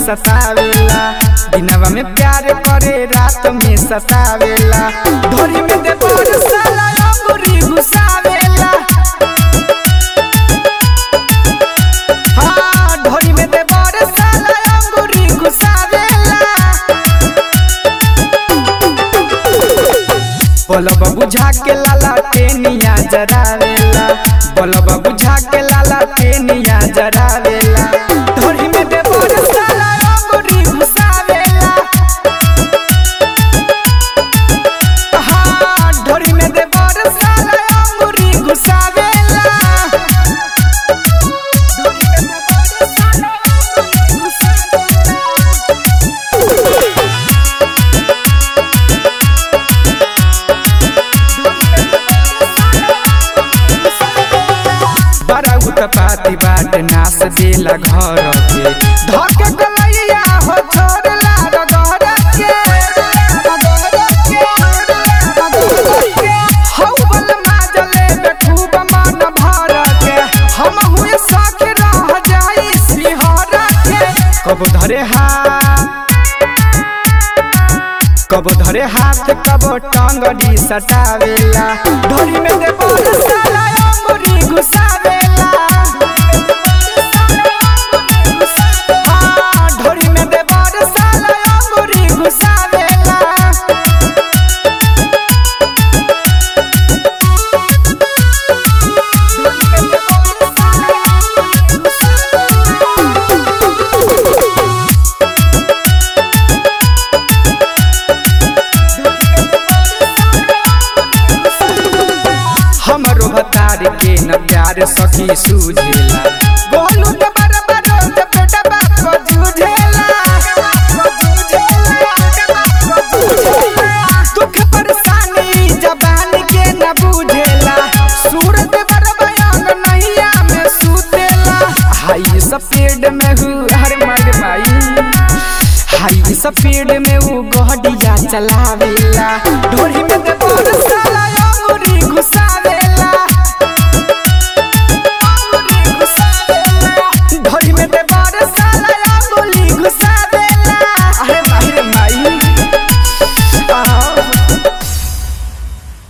सतावेला दिनवा में प्यार करे रात में सतावेला ढोरी में दे पर साला अंगूरी घुसावेला हाँ ढोरी में दे पर साला अंगूरी घुसावेला बलब बुझा के लाला टेनिया जरावेला बलब बुझा के लाला टेनिया जरावेला ढोरी में दे पर साला अंगूरी घुसावेला हाँ ढोरी में दे पर साला अंगूरी घुसावेला ढोरी में दे पर साला अंगूरी घुसावेला बड़ा उत्पाती बाट नास देला घर के धके गलैया हो छोड़ला रगड़ के हौ बल माजले बे खूब मन भर के हम हुए साख रह जाई सिहर के कब धरे हाथ कब धरे हाथ कब टांगड़ी सटावेला ढोरी में दे बोल साला अंगूरी घुसावेला हाँ, ढोरी में दे बोल साला अंगूरी घुसावेला हमरो भतार के न प्यार सखी सूझेला बोलू त बराबर त बेटा बाप को जूझेला दुख परेशानी जबान के न बुझेला सूरत बरबयांग नैया में सुतेला हाई सफेद में हूँ हर मर माई हाई सफेद में वो गहडिया चलावेला ढोरी में